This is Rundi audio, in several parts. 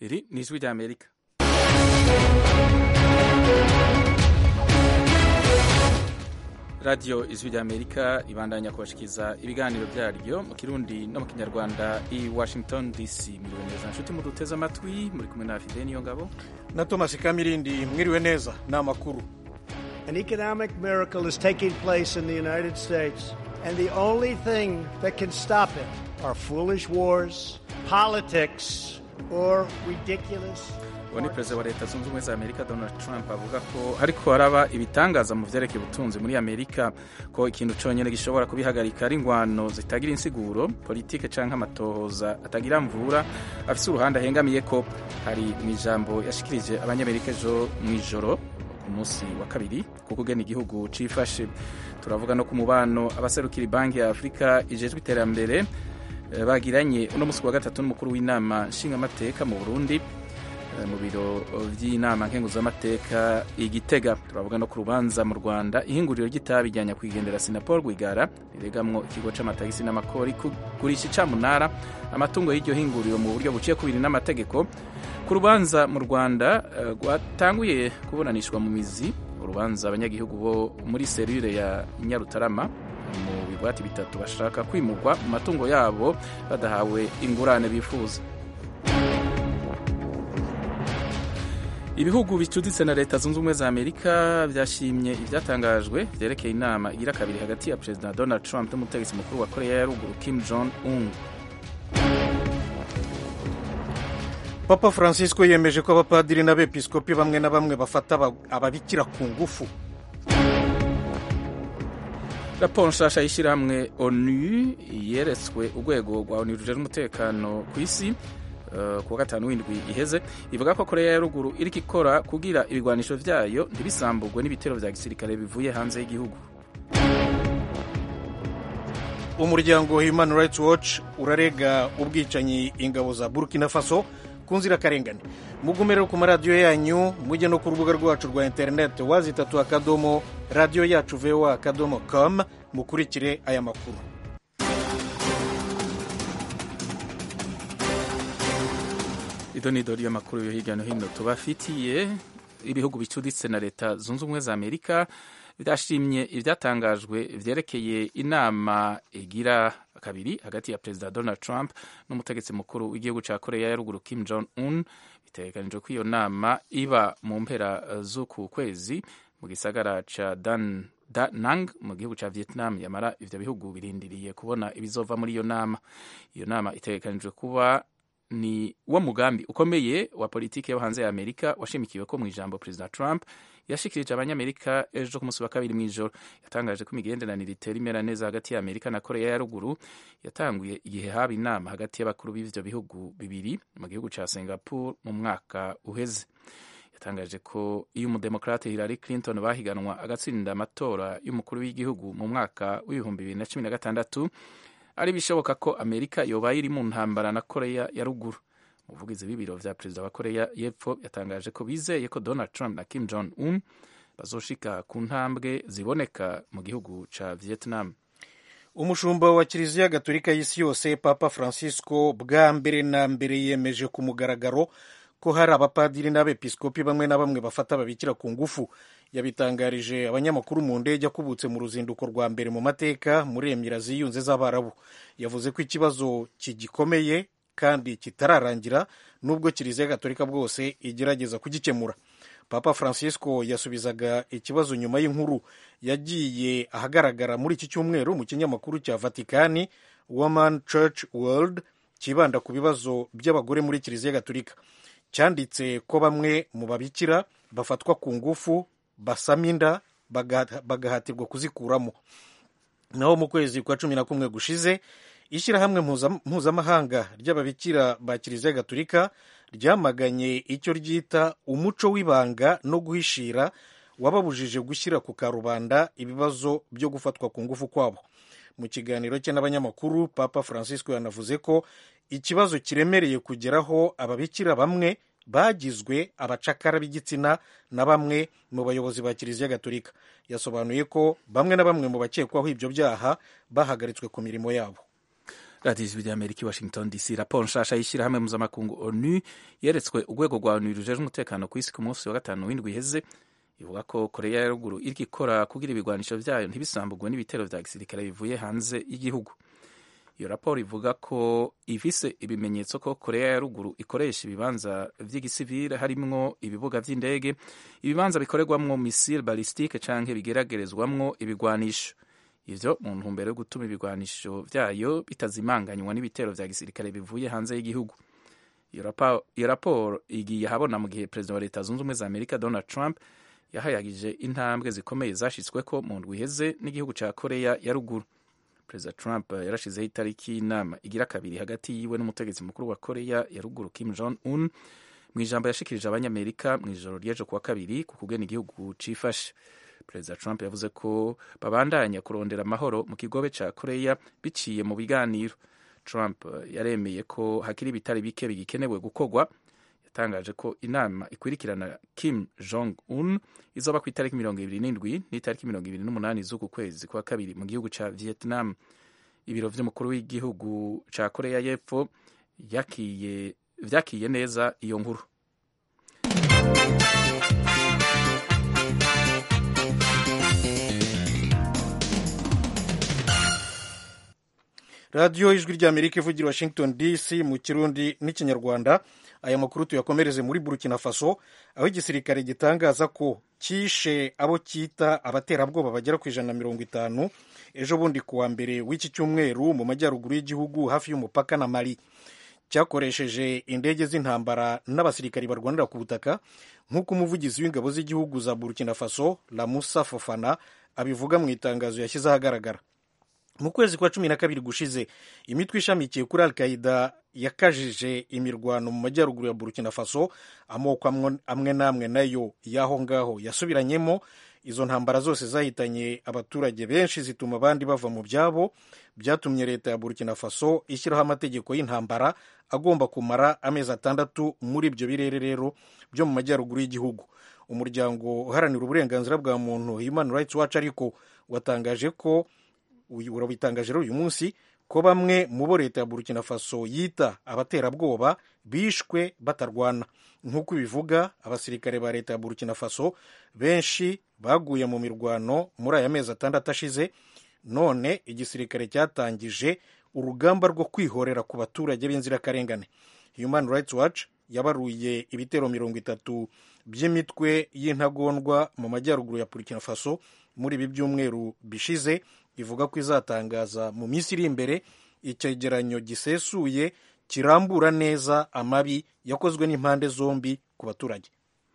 iri ni ijwi rya amerika radiyo ijwi rya amerika ibandanya kubashikiriza ibiganiro byaryo mu kirundi no mu kinyarwanda i washington dc miriwe neza nshuti muduteze amatwi muri kumwe na fide niyo ngabo na thomas kamirindi mwiriwe neza ni amakuru An economic miracle is taking place in the United States, and the only thing that can stop it are foolish wars, politics, or ridiculous. uwo ni perezida wa leta zunze ubumwe za amerika donald trump avuga ko hariko haraba ibitangaza mu vyerekeye ubutunzi muri amerika ko ikintu conyene gishobora kubihagarika ari ingwano zitagira insiguro politike canke amatohoza atagira mvura afise uruhande ahengamiye ko hari mu ijambo yashikirije abanyamerika ejo mw'ijoro ku munsi wa kabiri ku kugena igihugu cifashe turavuga no ku mubano abaserukira banki ya afurika ijejwe iterambere eh, bagiranye uno munsi wa gatatu n'umukuru w'inama nshingamateka mu burundi mu biro by'inama nkenguzamateka igitega turavuga no ku rubanza mu rwanda ihinguriro ry'itabi rya nyakwigendera sinapol rwigara riregamwo ikigo c'amatagisi n'amakori kugurisha icamunara amatungo y'iryo hinguriro mu buryo buciye kubiri n'amategeko ku rubanza mu rwanda rwatanguye kuburanishwa mu mizi urubanza abanyagihugu bo muri serire ya nyarutarama mu bigwati bitatu bashaka kwimurwa mu matungo yabo badahawe ingurane bifuza ibihugu bicuditse na leta zunze ubumwe za amerika byashimye ibyatangajwe byerekeye inama igira kabiri hagati ya perezida donald trump n'umutegetsi mukuru wa korea ya ruguru kim jong un papa francisco yemeje ko abapadiri n'abepiskopi bamwe na bamwe bafata ababikira ku ngufu raporo nshasha y'ishyirahamwe onu yeretswe urwego rwa onu rujejwe umutekano ku isi ku wa gatanu w'indwi iheze ivuga ko korea ya ruguru iriko ikora kugira ibigwanisho vyayo ntibisambugwe n'ibitero vya gisirikare bivuye hanze y'igihugu umuryango human rights watch urarega ubwicanyi ingabo za burkina faso ku nzirakarengane mugumere ku maradiyo yanyu mujye no ku rubuga rwacu rwa interineti wazitatu akadomo radiyo yacu voa akadomo com mukurikire aya makuru ido ni idori y'amakuru yo hirya no hino tubafitiye ibihugu bicuditse na leta zunze ubumwe za amerika byashimye ibyatangajwe vyerekeye inama igira kabiri hagati ya perezida donald trump n'umutegetsi mukuru w'igihugu ca korea ya ruguru kim jong un bitegekanijwe ko iyo nama iba mu mpera z'uku kwezi mu gisagara ca dan Da Nang mu gihugu ca Vietnam yamara ivyo bihugu birindiriye kubona ibizova muri iyo nama iyo nama itegekanijwe kuba ni wo mugambi ukomeye wa politiki yo hanze ya amerika washimikiwe ko mu ijambo perezida trump yashikirije abanyamerika ejo ku munsi wa kabiri mw'ijoro yatangaje ko imigenderanire itera imera neza hagati ya amerika na korea ya ruguru yatanguye igihe haba inama hagati y'abakuru b'ivyo bihugu bibiri mu gihugu ca singapore mu mwaka uheze yatangaje ko iyo umudemokrate hillary clinton bahiganwa agatsinda amatora y'umukuru w'igihugu mu mwaka w'ibihumbi bibiri na cumi na gatandatu ari bishoboka ko amerika yobaye iri mu ntambara na korea ya ruguru umuvugizi w'ibiro vya perezida wa korea y'epfo yatangaje ko bizeye ko donald trump na kim jong un bazoshika ku ntambwe ziboneka mu gihugu ca vietnam umushumba wa kiliziya gatolika y'isi yose papa francisco bwa mbere na mbere yemeje ku mugaragaro ko hari abapadiri n'abepiskopi bamwe na bamwe bafata ababikira ku ngufu yabitangarije abanyamakuru mu ndege akubutse mu ruzinduko rwa mbere mu mateka muri emira ziyunze z'abarabu yavuze ko ikibazo kigikomeye kandi kitararangira nubwo kiliziya gatolika bwose igerageza kugikemura papa francisco yasubizaga ikibazo nyuma y'inkuru yagiye ahagaragara muri iki cyumweru mu kinyamakuru cya vatikani woman church world kibanda ku bibazo by'abagore muri kiliziya gatolika cyanditse ko bamwe mu babikira bafatwa ku ngufu basama inda bagahatirwa kuzikuramo naho mu kwezi kwa cumi na kumwe gushize ishyirahamwe mpuzamahanga ry'ababikira ba kiliziya gatolika ryamaganye icyo ryita umuco w'ibanga no guhishira wababujije gushyira ku karubanda ibibazo byo gufatwa ku ngufu kwabo mu kiganiro cye n'abanyamakuru papa francisco yanavuze ko ikibazo kiremereye kugeraho ababikira bamwe bagizwe abacakara b'igitsina na bamwe mu bayobozi ba kiliziya gatolika yasobanuye ko bamwe na bamwe mu bakekwaho ibyo byaha bahagaritswe ku mirimo yabo radiyo ijwi ry'amerika i washington dc raporo nshasha y'ishyirahamwe mpuzamakungu onu yeretswe urwego rwa onu rujejwe umutekano ku isi ku munsi wa gatanu w'indwi iheze ivuga ko koreya ya ruguru iriko ikora kugira ibigwanisho vyayo ntibisambugwe n'ibitero vya gisirikare bivuye hanze y'igihugu iyo raporo ivuga ko ifise ibimenyetso ko koreya ya ruguru ikoresha ibibanza vy'igisivile harimwo ibibuga vy'indege ibibanza bikorerwamwo misile balistike canke bigeragerezwamwo ibigwanisho ivyo mu ntumbero yo gutuma ibigwanisho vyayo bitazimanganywa n'ibitero vya gisirikare bivuye hanze y'igihugu iyo raporo igiye ahabona mu gihe perezida wa leta zunze ubumwe za amerika donald trump yahayagije intambwe zikomeye zashitsweko mu ndwi iheze n'igihugu ca koreya ya ruguru perezida trump yarashizeho itariki y'inama igira kabiri hagati yiwe n'umutegetsi mukuru wa koreya ya ruguru kim jong un mu ijambo yashikirije abanyamerika mu ijoro ry'ejo kuwa kabiri ku kugena igihugu cifashe perezida trump yavuze ko babandanya kurondera amahoro mu kigobe ca koreya biciye mu biganiro trump yaremeye ko hakiri ibitari bike bigikenewe gukorwa yatangaje ko inama ikurikirana kim jong un izoba ku itariki mirongo ibiri n'indwi n'itariki mirongo ibiri n'umunani z'uku kwezi kwa kabiri mu gihugu ca vietnam ibiro vy'umukuru w'igihugu ca koreya y'epfo vyakiye neza iyo nkuru radiyo ijwi ry'amerika ivugira washington dc mu kirundi n'ikinyarwanda aya makuru tuyakomereze muri burkina faso aho igisirikare gitangaza ko cyishe abo cyita abaterabwoba bagera ku ijana na mirongo itanu ejo bundi kuwa mbere w'iki cyumweru mu majyaruguru y'igihugu hafi y'umupaka na mali cyakoresheje indege z'intambara n'abasirikari barwanira ku butaka nk'uko umuvugizi w'ingabo z'igihugu za burkina faso lamusa fofana abivuga mu itangazo yashyize ahagaragara mu kwezi kwa cumi na kabiri gushize imitwe ishamikiye kuri al qaida yakajije imirwano mu majyaruguru ya burkina faso amoko amwe n'amwe nayo y'aho ngaho yasubiranyemo izo ntambara zose zahitanye abaturage benshi zituma abandi bava mu byabo byatumye leta ya burkina faso ishyiraho amategeko y'intambara agomba kumara amezi atandatu muri ibyo birere rero byo mu majyaruguru y'igihugu umuryango uharanira uburenganzira bwa muntu human rights watch ariko watangaje ko urabitangaje rero uyu munsi ko bamwe mu bo leta ya burkina faso yita abaterabwoba bishwe batarwana nk'uko ibivuga abasirikare ba leta ya burkina faso benshi baguye mu mirwano muri aya mezi atandatu ashize none igisirikare cyatangije urugamba rwo kwihorera ku baturage b'inzirakarengane human rights watch yabaruye ibitero mirongo itatu by'imitwe y'intagondwa mu majyaruguru ya burkina faso muri ibi byumweru bishize ivuga ko izatangaza mu minsi iri imbere icyegeranyo gisesuye kirambura neza amabi yakozwe n'impande zombi ku baturage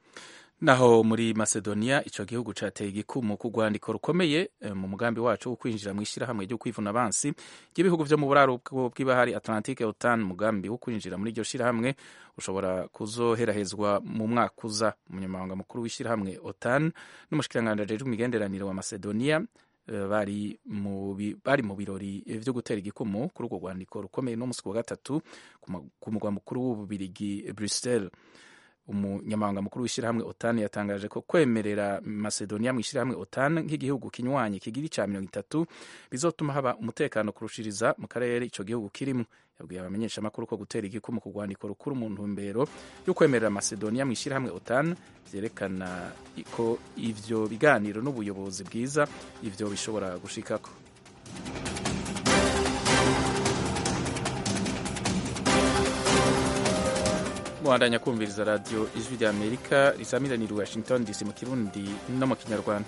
naho muri macedonia ico gihugu cateye igikumu ku rwandiko rukomeye mu mugambi wacu wo kwinjira mu ishyirahamwe ryo kwivuna abansi ry'ibihugu vyo mu buraruko bw'ibahari atlantique otan umugambi wo kwinjira muri iryo shirahamwe ushobora kuzoherahezwa mu mwaka uza umunyamabanga mukuru w'ishyirahamwe otan n'umushikiranganji ajejwe imigenderanire wa macedonia bari mu bari mu birori vyo gutera igikumu kuri urwo rwandiko rukomeye no musi wa gatatu ku mugwa mukuru w'ububirigi bruxelles umunyamabanga mukuru w'ishyirahamwe otan yatangaje ko kwemerera macedonia mu ishyirahamwe otan nk'igihugu kinywanye kigira ica mirongo itatu bizotuma haba umutekano kurushiriza mu karere ico gihugu kirimo yabwiye abamenyeshamakuru ko gutera igikumu ku rwandiko rukuru mu ntumbero yo kwemerera macedonia mu ishyirahamwe otan vyerekana ko ivyo biganiro n'ubuyobozi bwiza ivyo bishobora gushikako mubandanya kumviriza radiyo ijwi rya amerika risamiranira washington dc mu kirundi no mu kinyarwanda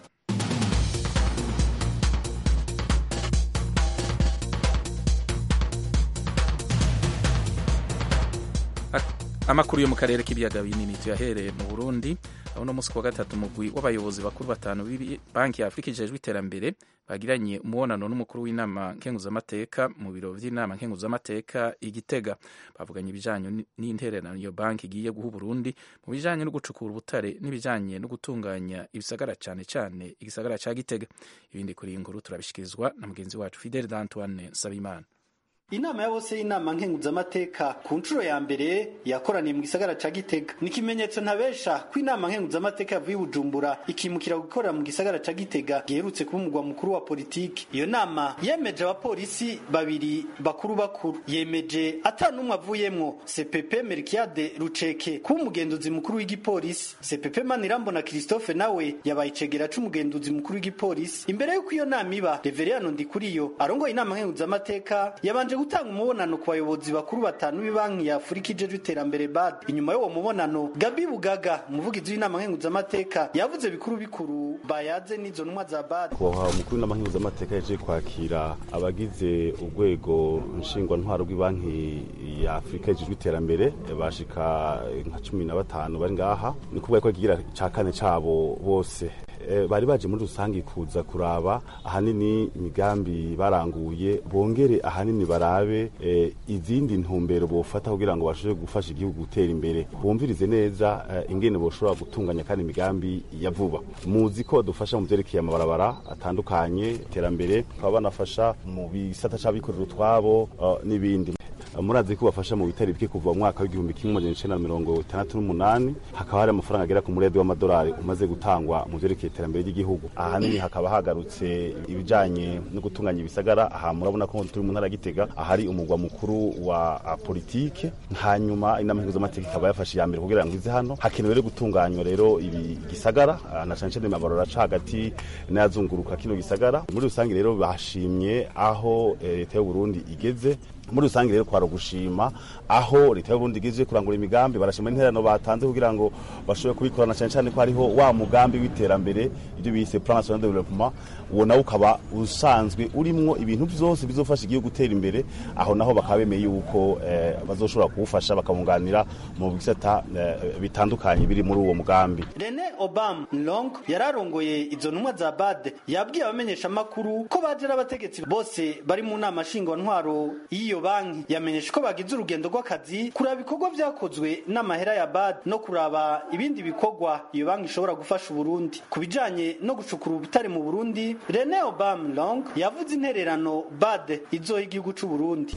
amakuru yo mu karere k'ibiyaga binini tuyahereye mu burundi aho uno munsi kuwa gatatu umugwi w'abayobozi bakuru batanu banki ya afurika ijejwe iterambere bagiranye umubonano n'umukuru w'inama nkenguzamateka mu biro vy'inama nkenguzamateka igitega bavuganye ibijanye n'intererano iyo banki igiye guha uburundi mu bijanye no gucukura ubutare n'ibijanye no gutunganya ibisagara cane cane igisagara ca gitega ibindi kuri iyi nkuru turabishikirizwa na mugenzi wacu fidel d'antoine nsabimana inama ya bose y'inama nkenguzamateka ku nshuro ya mbere yakoraniye mu gisagara ca gitega ni ikimenyetso ntabesha ko inama nkenguzamateka yavuye i bujumbura ikimukira gukorera mu gisagara ca gitega giherutse kuba umugwa mukuru wa politiki iyo nama yemeje abapolisi babiri bakuru bakuru yemeje ata n'umwe avuyemwo cpp merkiade ruceke kuba umugenduzi mukuru w'igipolisi cpp manirambona christophe nawe yabaye icegera c'umugenduzi mukuru w'igipolisi imbere y'uko iyo nama iba reveriyano ndikuriyo arongoye inama nkenguzamateka yabanje gutanga umubonano ku bayobozi bakuru batanu b'ibanki ya afurika ijejwe iterambere bad inyuma y'uwo mubonano gabi bugaga umuvugizi w'inama nkenguzamateka yavuze bikuru bikuru bayaze n'izo ntumwa za bad kubaha umukuru w'inama nkenguzamateka yaje kwakira abagize urwego nshingwantwaro rw'ibanki ya afurika ijejwe iterambere bashika nka cumi na batanu bari ngaha ni kuvuga ko kigira ca kane cabo bose bari baje muri rusange kuza kuraba ahanini imigambi baranguye bongere ahanini barabe izindi ntumbero bofata kugira ngo bashobore gufasha igihugu gutera imbere bumvirize neza ingene boshobora gutunganya kandi imigambi ya vuba muzi ko dufasha mu vyerekeye amabarabara atandukanye iterambere bakaba banafasha mu bisata c'abikorera utwabo n'ibindi murazi ko bafasha mu bitari bike kuva mu mwaka w'igihumbi kimwe amajana icenda na mirongo itandatu n'umunani hakaba hari amafaranga agera ku muredi w'amadolari umaze gutangwa mu vyerekeye iterambere ry'igihugu ahanini hakaba hagarutse ibijanye no gutunganya ibisagara aha murabona ko turi mu ntara ya gitega ahari umugwa mukuru wa politike hanyuma inama mpuzamategeko ikaba yafashe iya mbere kugira ngo ize hano hakenewe rero gutunganywa rero ibi gisagara na cane cane amabarora aca hagati n'ayazunguruka kino gisagara muri rusange rero bashimye aho leta y'uburundi igeze muri rusange rero kwara gushima aho leta y'uburundi igeze kurangura imigambi barashima interano batanze kugira ngo bashobore kubikorana cyane cyane ko hariho wa mugambi w'iterambere ibyo bise plan national development uwo nawo ukaba usanzwe urimwo ibintu byose bizofasha igihugu gutera imbere aho naho bakaba bemeye yuko eh, bazoshobora kuwufasha bakabunganira mu bisata eh, bitandukanye biri muri uwo mugambi Rene Obama Long yararongoye izo ntumwa za BAD yabwiye abamenyesha makuru ko baje abategetsi bose bari mu nama ntwaro y'iyo banki yamenyesha ko bagize urugendo rw'akazi kuraba ibikorwa vyakozwe n'amahera ya BAD no kuraba ibindi bikorwa iyo banki ishobora gufasha Uburundi ku bijanye no gucukura ubutare mu Burundi Rene Obama Long yavuze intererano BAD izoha igihugu c'u Burundi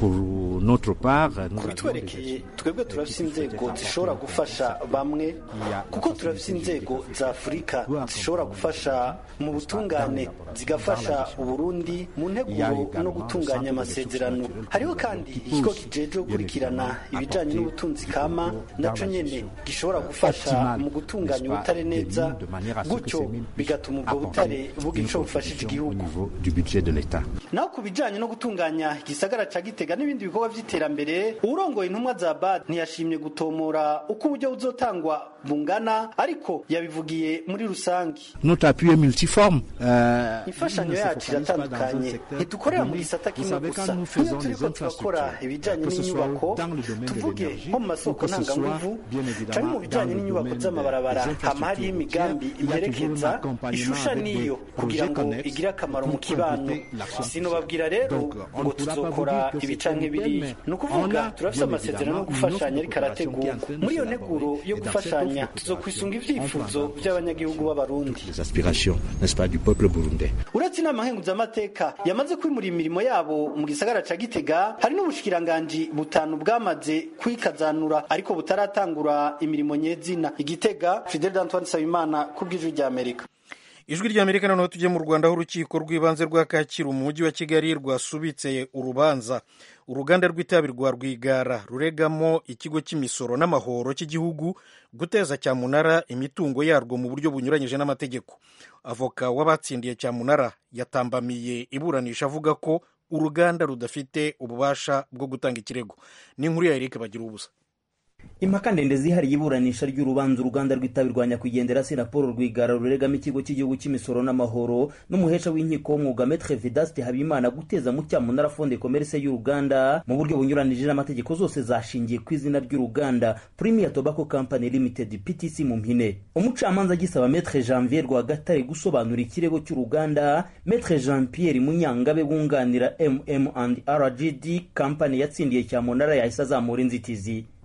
kubitwerekeye twebwe turafise inzego zishobora gufasha bamwe kuko turafise inzego za afurika zishobora gufasha mu butungane zigafasha uburundi mu nteguro no gutunganya amasezerano hariho kandi ikigo kijejwe gukurikirana ibijanye n'ubutunzi kama naco nyene gishobora gufasha mu gutunganya ubutare neza gutyo bigatuma ubwo butare bugira ico bufashije igihugu naho ku bijanye no gutunganya igisagara ca gitega n'ibindi bikorwa vy'iterambere uwurongoye intumwa za bad ntiyashimye gutomora uko uburyo buzotangwa bungana ariko yabivugiye muri rusangi imfashanyo yacu iratandukanye ntidukorera mu gisata kimwe gusa nk'iyo turiko turakora ibijanye n'inyubako tuvuge nko mu masoko ntanganguvu canke mu bijanye n'inyubako z'amabarabara hama hariho imigambi imerekeza ishusha niyo kugira ngo igire akamaro mu kibano sinobabwira rero ngo tuzokora ibi canke biriya ni ukuvuga turafise amasezerano yo gufashanya ariko arategurwa muri iyo nteguro yo gufashanya tuzokwisunga ivyifuzo vy'abanyagihugu b'abarundi uretse inama nkenguzamateka yamaze kwimura imirimo yabo mu gisagara ca gitega hari n'ubushikiranganji butanu bwamaze kwikazanura ariko butaratangura imirimo nyezina igitega fidel antoine nsabimana kubw'ijwi rya amerika ijwi rya amerika noneho tujye mu rwanda aho urukiko rw'ibanze rwa kacyiru mu mujyi wa kigali rwasubitse urubanza uruganda rw'itabi rwa rwigara ruregamo ikigo cy'imisoro n'amahoro cy'igihugu guteza cyamunara imitungo yarwo mu buryo bunyuranyije n'amategeko avoka w'abatsindiye cyamunara yatambamiye iburanisha avuga ko uruganda rudafite ububasha bwo gutanga ikirego n'inkuru ya erike bagira ubusa impaka ndende zihariye iburanisha ry'urubanza uruganda rw'itabi rwa nyakwigendera sinapolo rwigara ruregamo ikigo cy'igihugu cy'imisoro n'amahoro n'umuhesha w'inkiko w'umwuga metre vedaste habimana guteza mu cyamunara fonde commerce y'uruganda mu buryo bunyuranije n'amategeko zose zashingiye ku izina ry'uruganda premier tobacco company limited ptc mu mpine umucamanza agisaba metre janvier rwagatare gusobanura ikirego cy'uruganda metre jean pierre munyangabe wunganira mm and rgd company yatsindiye cyamunara yahise azamura inzitizi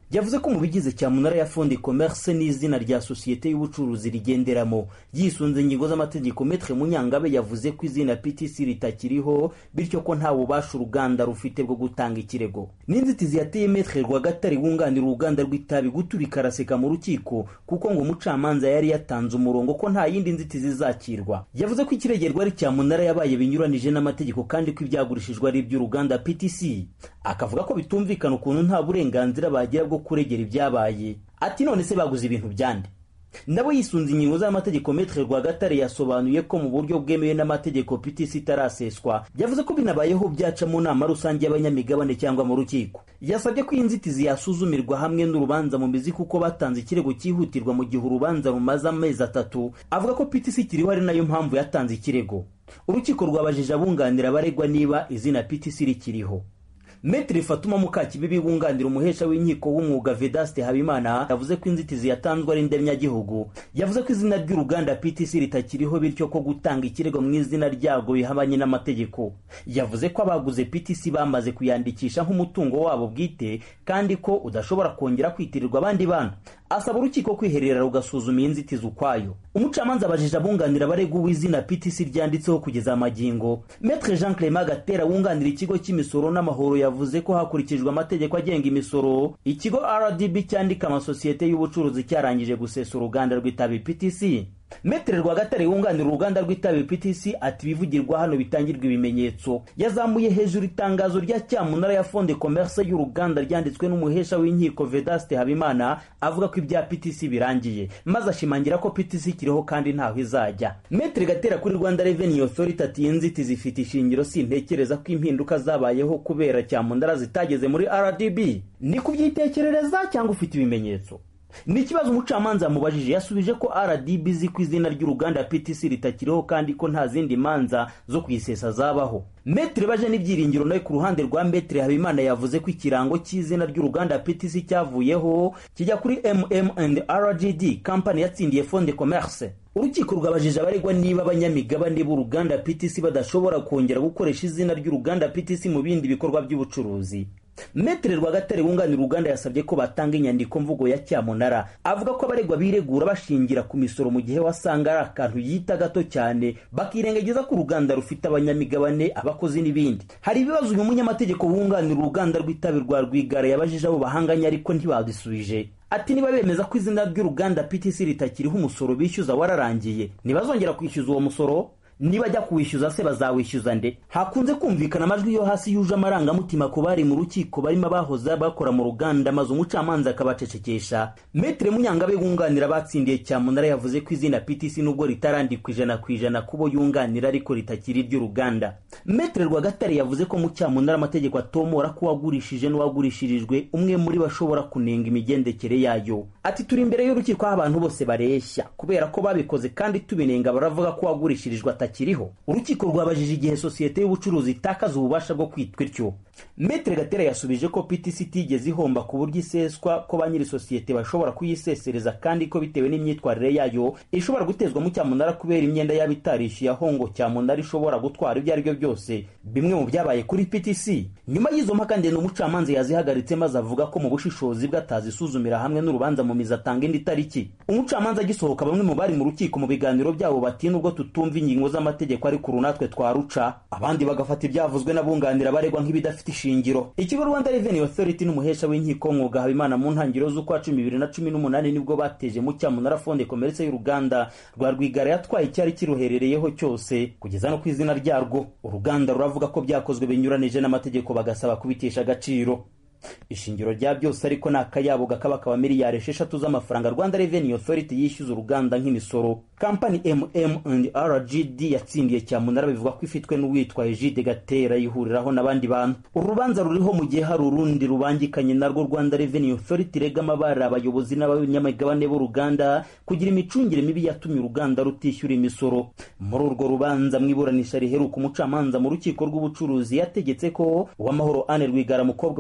yavuze ko mu bigize cyamunara ya fondi commerce n'izina rya sosiyete y'ubucuruzi rigenderamo yisunze ingingo z'amategeko metre munyangabe yavuze ko izina ptc ritakiriho bityo ko nta bubasha uruganda rufite bwo gutanga ikirego n'inzitizi yateye metre rwagatare wunganira uruganda rw'itabi guturika araseka mu rukiko kuko ngo umucamanza yari yatanze umurongo ko nta yindi nzitizi izakirwa yavuze ko ikiregerwa ari cyamunara yabaye binyuranije n'amategeko kandi ko ibyagurishijwe ari iby'uruganda ptc akavuga ko bitumvikana ukuntu nta burenganzira bagira bwo kuregera ibyabaye ati none se baguze ibintu byande nabo yisunze ingingo z'amategeko metre rwagatare yasobanuye ko mu buryo bwemewe n'amategeko ptc itaraseswa yavuze ko binabayeho byaca mu nama rusange y'abanyamigabane cyangwa mu rukiko yasabye ko iyi nzitizi yasuzumirwa hamwe n'urubanza mu mizi kuko batanze ikirego cyihutirwa mu gihe urubanza rumaze amezi atatu avuga ko ptc ikiriho ari nayo mpamvu yatanze ikirego urukiko rwabajije abunganira abaregwa niba izina ptc rikiriho Metri Fatuma Mukakibibi wunganira umuhesha w'inkiko w'umwuga Vedaste Habimana yavuze ko inzitizi yatanzwe ari ndemyagihugu yavuze ko izina ry'uruganda PTC ritakiriho bityo ko gutanga ikirego mu izina ryago bihabanye n'amategeko yavuze ko abaguze PTC bamaze kuyandikisha nk'umutungo wabo bwite kandi ko udashobora kongera kwitirirwa abandi bana asaba urukiko kwiherera rugasuzuma iyi nzitizi ukwayo umucamanza abajije abunganira abaregwa uw'izina PTC ryanditseho kugeza amagingo Maître Jean Clément Gatera wunganira ikigo cy'imisoro n'amahoro yavuze ko hakurikijwe amategeko agenga imisoro ikigo RDB cyandika amasosiyete y'ubucuruzi cyarangije gusesa uruganda rw'itabi PTC Metere Rwagatare wunganira uruganda rw'itabi PTC ati ibivugirwa hano bitangirwa ibimenyetso yazamuye hejuru itangazo rya cyamunara ya Fonde Commerce y'uruganda ryanditswe n'umuhesha w'inkiko Vedaste Habimana avuga ko ibya PTC birangiye maze ashimangira ko PTC kiriho kandi ntaho izajya Metere Gatera kuri Rwanda Revenue Authority ati inzitizi zifite ishingiro sintekereza ko impinduka zabayeho kubera cyamunara zitageze muri RDB ni kubyitekerereza cyangwa ufite ibimenyetso ni ikibazo umucamanza yamubajije yasubije ko rdb izi ku izina ry'uruganda ptc ritakiriho kandi ko nta zindi manza zo kuyisesa zabaho metere baje n'ibyiringiro nawe ku ruhande rwa metere habimana yavuze ko ikirango cy'izina ry'uruganda ptc cyavuyeho kijya kuri mm and rgd kampani yatsindiye fonde commerce urukiko rwabajije abaregwa niba abanyamigabane b'uruganda ptc badashobora kongera gukoresha izina ry'uruganda ptc mu bindi bikorwa by'ubucuruzi metere rwagatare wunganira uruganda yasabye ko batanga inyandiko mvugo ya cyamunara avuga ko abaregwa biregura bashingira ku misoro mu gihe wasanga ari akantu yita gato cyane bakirengagiza ko uruganda rufite abanyamigabane abakozi n'ibindi hari ibibazo uyu munyamategeko wunganira uruganda rw'itabi rwa rwigara yabajije abo bahanganye ariko ntibabisubije ati niba bemeza ko izina ry'uruganda ptc ritakiriho umusoro bishyuza wararangiye ntibazongera kwishyuza uwo musoro niba ajya kuwishyuza se bazawishyuza nde hakunze kumvikana amajwi yo hasi yuje amarangamutima ku bari mu rukiko barimo abahoze bakora mu ruganda maze umucamanza akabacecekesha metere munyangabe wunganira abatsindiye cyamunara yavuze ko izina ptc nubwo ritarandikwa ijana ku ijana kubo yunganira ariko ritakiri iry'uruganda metere rwagatare yavuze ko mu cyamunara amategeko atomora ko uwagurishije n'uwagurishirijwe umwe muri bo ashobora kunenga imigendekere yayo ati turi imbere y'urukiko aho abantu bose bareshya kubera ko babikoze kandi tubinenga baravuga ko uwagurishirijwe atakiriho urukiko rwabajije igihe sosiyete y'ubucuruzi itakaza ububasha bwo kwitwa ityo metere gatera yasubije ko ptc itigeze ihomba ku buryo iseswa ko ba nyiri sosiyete bashobora kuyisesereza kandi ko bitewe n'imyitwarire yayo ishobora gutezwa mu cyamunara kubera imyenda yaba itarishyuye aho ngo cyamunara ishobora gutwara ibyo ari byo byose bimwe mu byabaye kuri ptc nyuma y'izo mpaka ndende umucamanza yazihagaritse maze avuga ko mu bushishozi bwe atazisuzumira hamwe n'urubanza mu mizi atanga indi tariki umucamanza agisohoka bamwe mu bari mu rukiko mu biganiro byabo bati nubwo tutumva ingingo z'amategeko ariko uru natwe twaruca abandi bagafata ibyavuzwe n'abunganira baregwa nk'ibidafite ishingiro ikigo rwanda revenue authority n'umuhesha w'inkiko mwuga habimana mu ntangiriro z'ukwa cumi bibiri na cumi n'umunani nibwo bateje mu cyamunara fonde komeretse y'uruganda rwa rwigara yatwaye icyari kiruherereyeho cyose kugeza no ku izina ryarwo uruganda ruravuga ko byakozwe binyuranije n'amategeko bagasaba kubitesha agaciro ishingiro rya byose ariko ni akayabo gakaba kaba miliyari esheshatu z'amafaranga rwanda revenue authority yishyuza uruganda nk'imisoro kampani mm and rgd yatsindiye cyamunara bivuga ko ifitwe n'uwitwa egide gatera yihuriraho n'abandi bantu uru rubanza ruriho mu gihe hari urundi rubangikanye narwo rwanda revenue authority rega amabara abayobozi n'abanyamigabane b'uruganda kugira imicungire mibi yatumye uruganda rutishyura imisoro muri urwo rubanza mu iburanisha riheruka umucamanza mu rukiko rw'ubucuruzi yategetse ko uwamahoro ane rwigara mukobwa wa rwigara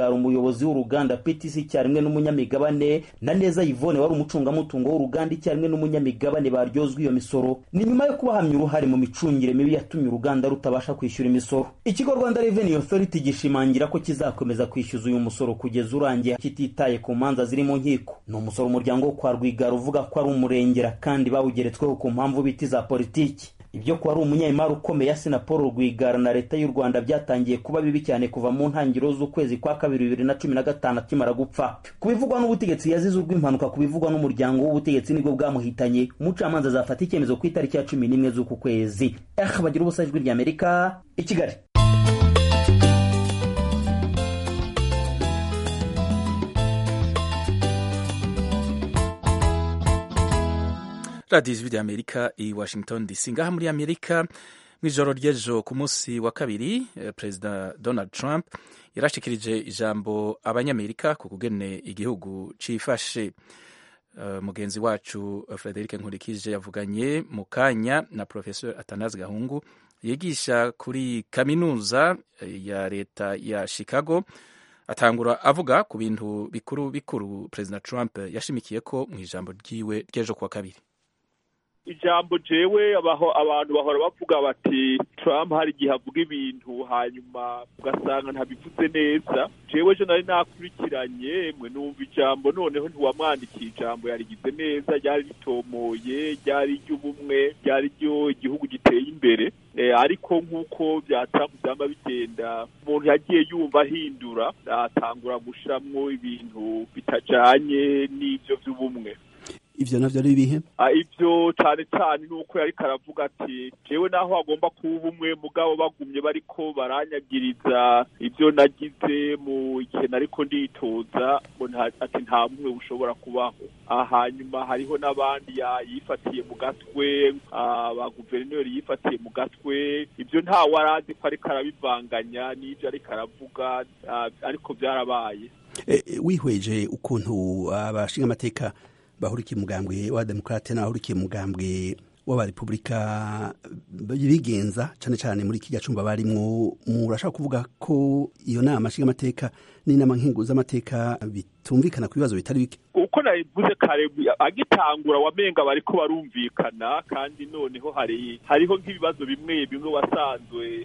rwigara umuyobozi w'uruganda ptc icyarimwe n'umunyamigabane na neza yvonne wari umucungamutungo w'uruganda icyarimwe n'umunyamigabane baryozwa iyo misoro ni nyuma yo kubahamya uruhare mu micungire mibi yatumye uruganda rutabasha kwishyura imisoro ikigo rwanda revenue authority gishimangira ko kizakomeza kwishyuza uyu musoro kugeza urangiye kititaye ku manza ziri mu nkiko ni umusoro umuryango wo kwa rwigara uvuga ko ari umurengera kandi bawugeretsweho ku mpamvu biti za politiki ibyo kuba ari umunyemari ukomeye asina paul rwigara na leta y'u rwanda byatangiye kuba bibi cyane kuva mu ntangiriro z'ukwezi kwa kabiri bibiri na cumi na gatanu akimara gupfa ku bivugwa n'ubutegetsi yazize urw'impanuka ku bivugwa n'umuryango w'ubutegetsi nibwo bwamuhitanye umucamanza azafata icyemezo ku itariki ya cumi n'imwe z'uku kwezi eh bagira ubusa ijwi ry'amerika i kigali radiyo ijwi ry'amerika i washington dc ngaha muri amerika mu ijoro ry'ejo ku munsi wa kabiri perezida donald trump yarashikirije ijambo abanyamerika ku kugene igihugu cifashe uh, mugenzi wacu frederic nkurikije yavuganye mu kanya na professor atanazi gahungu yigisha kuri kaminuza ya leta ya chicago atangura avuga ku bintu bikuru bikuru perezida trump yashimikiye ko mu ijambo ryiwe ry'ejo kuwa kabiri ijambo jewe abaho abantu bahora bavuga bati Trump hari igihe avuga ibintu hanyuma ugasanga ntabivuze neza jewe je nari nakurikiranye mwe numva ijambo noneho ntiwamwandikiye ijambo yarigize neza ryari ritomoye ryari iry'ubumwe ryari ryo igihugu giteye imbere e, ariko nk'uko bya Trump byama bigenda umuntu yagiye yumva ahindura atangura gushiramwo ibintu bitajanye n'ivyo vy'ubumwe ivyo navyo ari ibihe ivyo cane cane nuko yariko aravuga ati jewe naho hagomba kuba ubumwe mugabo bagumye bariko baranyagiriza ivyo nagize mu igihe nariko nditoza ati nta bumwe bushobora kubaho hanyuma hariho n'abandi yifatiye mu gatwe abaguverineri yifatiye mu gatwe ivyo ntawe arazi ko ariko arabivanganya n'ivyo ariko aravuga ariko vyarabaye wihweje ukuntu abashinga amateka bahurikiye umugambwe wa demokrate n'abahurikiye umugambwe w'abarepubulika bigenza cyane cyane muri iki gacumba barimwo murashaka kuvuga ko iyo nama nshingamateka n'inama nkingu z'amateka bitumvikana ku bibazo bitari bike uko nabivuze kare agitangura wamenga bariko barumvikana kandi noneho hari hariho nk'ibibazo bimwe bimwe wasanzwe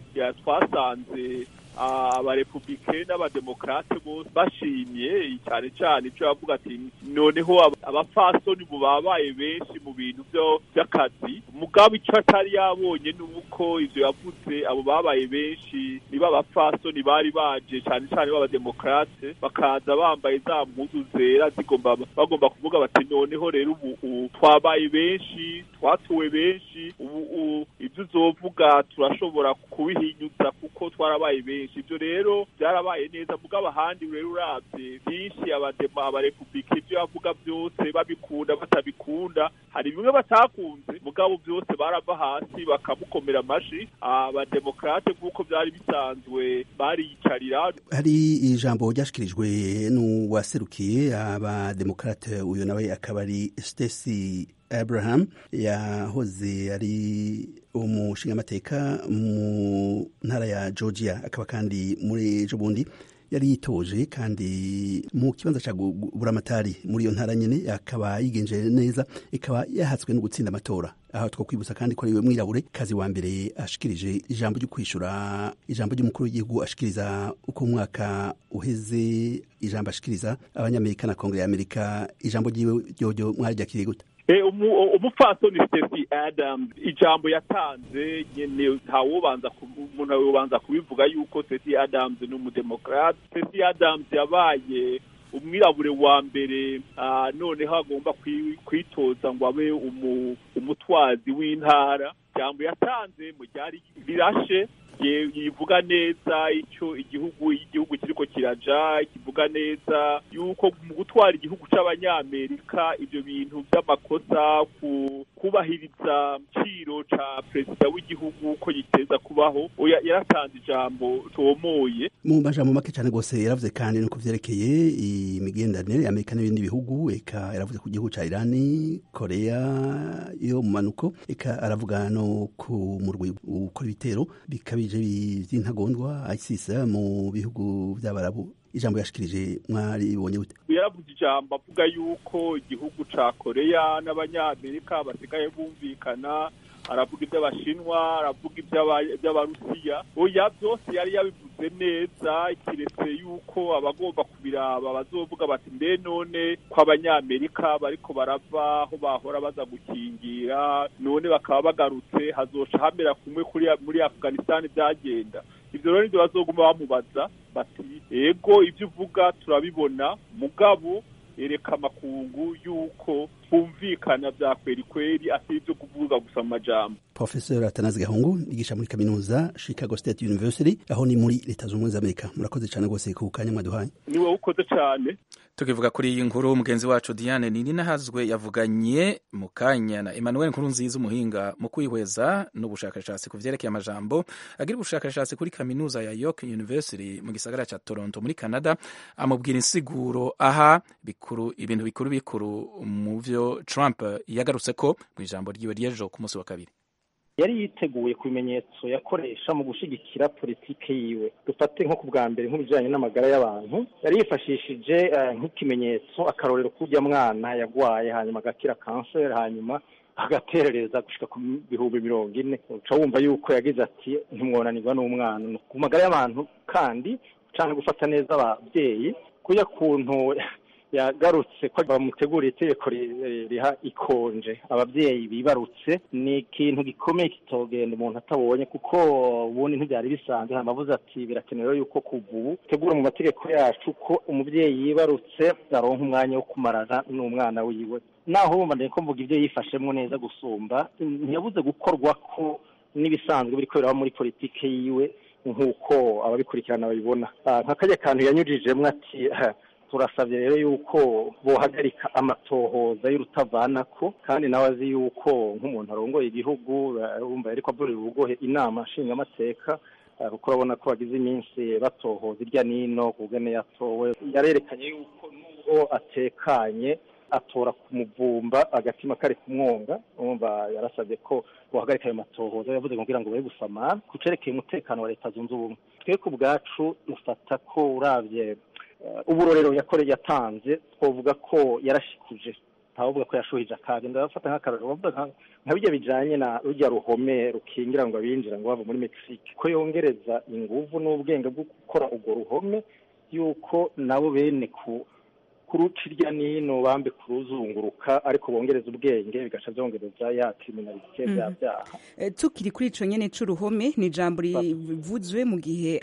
twasanze abarepubulike n'abademokrate bose bashimye cyane cyane icyo bavuga ati noneho abafasoni mu babaye benshi mu bintu by'akazi mugabo icyo atari yabonye ni uko ivyo yavuze abo babaye benshi niba abafasoni bari baje cyane cyane b'abademokrate bakaza bambaye za mpuzu zera zigomba bagomba kuvuga bati noneho rero ubu twabaye benshi twatuwe benshi ubu ibyo uzovuga turashobora kubihinyuza kuko twarabaye benshi ibyo rero byarabaye neza mugabo ahandi rero urabye byinshi abadema abarepubulika ibyo bavuga byose babikunda batabikunda hari bimwe batakunze mugabo byose barava hasi bakamukomera amashi abademokrate nk'uko byari bisanzwe bariyicarira hari ijambo ryashikirijwe n'uwaserukiye abademokrate uyu nawe akaba ari Stacey Abraham yahoze ari umushingamateka mu ntara ya Georgia akaba kandi muri ejo bundi yari yitoje kandi mu kibanza cya buramatari muri iyo ntara nyine akaba yigenje neza ikaba yahatswe no gutsinda amatora aho two kwibutsa kandi ko ariwe mwirabure kazi wa mbere ashikirije ijambo ryo kwishura ijambo ry'umukuru w'igihugu ashikiriza uko umwaka uheze ijambo ashikiriza abanyamerika na kongere y'amerika ijambo ryiwe ryoryo mwaryakiriye gute umupfasoni Stacey Adams ijambo yatanze nyene ntawobanza umuntu yobanza kubivuga yuko Stacey Adams ni umudemokrate Stacey Adams yabaye umwirabure wa mbere noneho agomba kwitoza ngo abe umutwazi w'intara ijambo yatanze mu ryari rirashe yivuga neza icyo igihugu igihugu kiriko kiraja kivuga neza yuko mu gutwara igihugu c'abanyamerika ibyo bintu by'amakosa ku kubahiriza ciro ca perezida w'igihugu ko giteza kubaho yaratanze ijambo tomoye mu majambo make cyane rwose yaravuze kandi nuko vyerekeye imigenderanire ya amerika n'ibindi bihugu eka yaravuze ku gihugu ca irani korea yo mu manuko eka aravuga no ku murwi ukora ibitero bikabije by'intagondwa ISIS mu bihugu by'abarabu ijambo yashikirije mwaribonye gute yaravuze ijambo avuga yuko igihugu ca koreya n'abanyamerika basigaye bumvikana aravuga iby'abashinwa aravuga iby'abarusiya oya byose yari yabivuze neza kiretse yuko abagomba kubiraba bazovuga bati mbe none ko abanyamerika bariko barava aho bahora baza gukingira none bakaba bagarutse hazoca hamera kumwe kuri muri afghanistan byagenda ivyo rero nivyo bazoguma bamubaza bati ego ivyo uvuga turabibona mugabo ereka amakungu yuko twumvikana vya kweri kweri atari ivyo kuvuga gusa mu majambo professor atanazi gahungu yigisha muri kaminuza chicago state university aho ni muri leta z'ubumwe z'amerika murakoze cyane rwose ku kanya mwaduhaye niwe ukoze cyane tukivuga kuri iyi nkuru mugenzi wacu diane nininahazwe yavuganye mu kanya na emmanuel nkuru nziza umuhinga mu kwihweza n'ubushakashatsi ku vyerekeye amajambo agira ubushakashatsi kuri kaminuza ya york university mu gisagara ca toronto muri canada amubwira insiguro aha bikuru ibintu bikuru bikuru mu vyo trump yagarutse ko mu ijambo ryiwe ry'ejo ku munsi wa kabiri yari yiteguye ku bimenyetso yakoresha mu gushigikira politike yiwe dufate nko ku bwa mbere nk'ibijyanye n'amagara y'abantu yari yifashishije nk'ikimenyetso akarorero k'ujya mwana yagwaye hanyuma agakira kanseri hanyuma agaterereza gushika ku bihumbi mirongo ine uca wumva yuko yagize ati ntimwonanirwa n'umwana ku magara y'abantu kandi cyangwa gufata neza ababyeyi kuya kuntu yagarutse ko bamutegura itegeko riha ikonje ababyeyi bibarutse ni ikintu gikomeye kitogenda umuntu atabonye kuko ubundi ntibyari bisanzwe amavuze ati birakenewe yuko kuva ubu tegura mu mategeko yacu ko umubyeyi yibarutse aronka umwanya wo kumarana n'umwana wiwe naho wumva ko mvuga ibyo yifashemo neza gusumba ntiyabuze gukorwa ko n'ibisanzwe biri kubera muri politike yiwe nk'uko ababikurikirana babibona nk'akajya kantu yanyujijemo ati turasabye rero yuko bohagarika amatohoza y'urutavanako kandi nawe azi yuko nk'umuntu arongoye igihugu wumva ariko avurira urugohe inama nshingamateka kuko urabona ko bagize iminsi batohoza irya nino kugane yatowe yarerekanye yuko nubwo atekanye atora ku muvumba agatima kari kumwonga umva yarasabye ko bohagarika ayo matohoza yavuze kugira ngo babe gusamara ku cerekeye umutekano wa leta zunze ubumwe twe ku bwacu dufata ko uravye uburorero yakoreye yatanze twavuga ko yarashikuje ntavuga ko yashuhije akaga ndabafata nk'akarorero bavuga nka bijya bijanye na rujya ruhome rukingira ngo abinjira ngo bava muri Mexique ko yongereza inguvu n'ubwenge bwo gukora urwo ruhome yuko nabo bene ku kuruca irya nino bambe kuruzunguruka ariko bongereza ubwenge bigaca byongereza ya kriminalite bya byaha tukiri kuri ico nyene c'uruhome ni ijambo rivuzwe mu gihe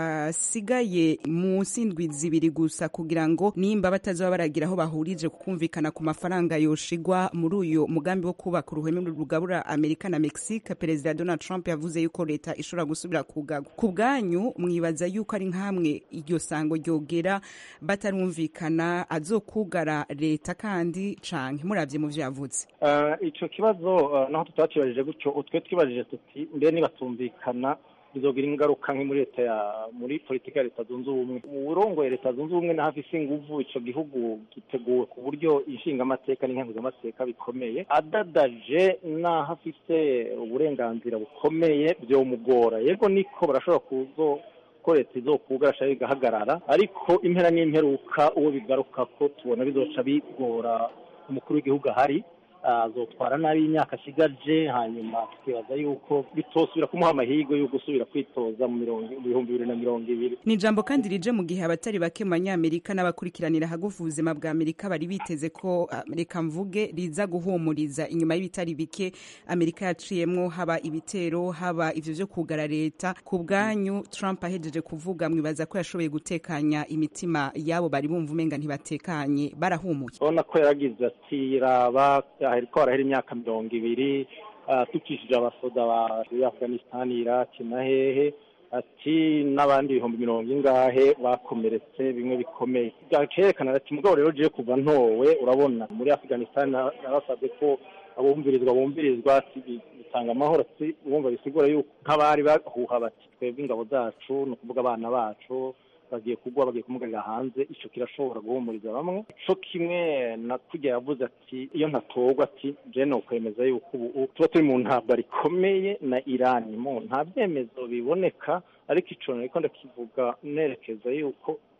hasigaye munsi indwi zibiri gusa kugira ngo nimba batazoba baragira aho bahurije kukumvikana ku mafaranga yoshigwa muri uyu mugambi wo kubaka uruhome rugabura amerika na mexique perezida donald trump yavuze yuko leta ishobora gusubira kugagwa ku bwanyu mwibaza yuko ari nk'amwe iryo sango ryogera batarumvikana azokugara leta kandi canke muravye mu vyavutse ico kibazo naho tutakibajije gutyo utwe twibajije tuti mbe nibatumvikana bizogira ingaruka nke muri leta ya muri politiki ya leta zunze ubumwe mu burongoye leta zunze ubumwe naho afise inguvu ico gihugu giteguwe ku buryo inshingamateka n'inkenguzamateka bikomeye adadaje naho afise uburenganzira bukomeye vyomugora yego niko barashobora kuzo ko leta izokugarasha bigahagarara ariko impera n'imperuka uwo bigaruka ko tubona bizoca bigora umukuru w'igihugu ahari azotwara nabi imyaka asigaje hanyuma tukibaza yuko bitosubira kumuha amahirwe yo gusubira kwitoza mu bihumbi bibiri na mirongo ibiri ni ijambo kandi rije mu gihe abatari bake mu banyamerika n'abakurikiranira hagufi ubuzima bwa amerika bari biteze ko reka mvuge riza guhumuriza inyuma y'ibitari bike amerika yaciyemwo haba ibitero haba ivyo vyo kugara leta ku bwanyu trump ahejeje kuvuga mwibaza ko yashoboye gutekanya imitima yabo bari bumva umenga ntibatekanye barahumuye urabona ko yaragize ati raba hariko harahera imyaka mirongo ibiri tukishije abasoda ba afghanistan iraki na hehe ati n'abandi ibihumbi mirongo ingahe bakomeretse bimwe bikomeye byakerekana ati mugabo rero je kuva ntowe urabona muri afghanistan narasabye ko abumvirizwa bumvirizwa bitanga amahoro ati bumva bisigura yuko nk'abari bahuha bati twebwe ingabo zacu ni ukuvuga abana bacu bagiye kugwa bagiye kumugarira hanze ico kirashobora guhumuriza bamwe co kimwe na kurya yavuze ati iyo ntatorwa ati je nokwemeza yuko ubu tuba turi mu ntambara rikomeye na irani mu nta vyemezo biboneka ariko ico nariko ndakivuga nerekeza yuko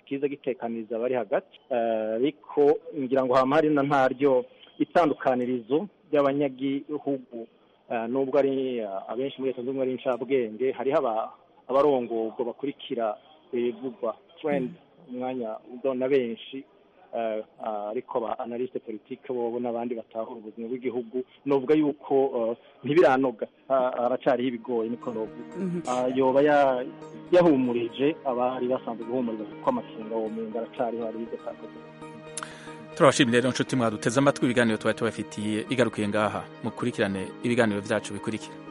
kiza gitekaniriza abari hagati ariko ngira ngo hama hari na ntaryo itandukanirizo ry'abanyagihugu nubwo ari abenshi muri leta zunze ubumwe ari incabwenge hariho abarongorwa bakurikira ibivugwa trend umwanya na benshi ariko ba analyste politique bobo n'abandi batahura ubuzima bw'igihugu novuga yuko ntibiranoga haracariho ibigoye niko novuga yoba yahumurije abari basanzwe guhumuriza kuko amakenga uwo menga aracariho hariho ibyo atakoze turabashimira rero nshuti mwaduteze amatwi ibiganiro tuba tubafitiye igarukiye ngaha mukurikirane ibiganiro byacu bikurikira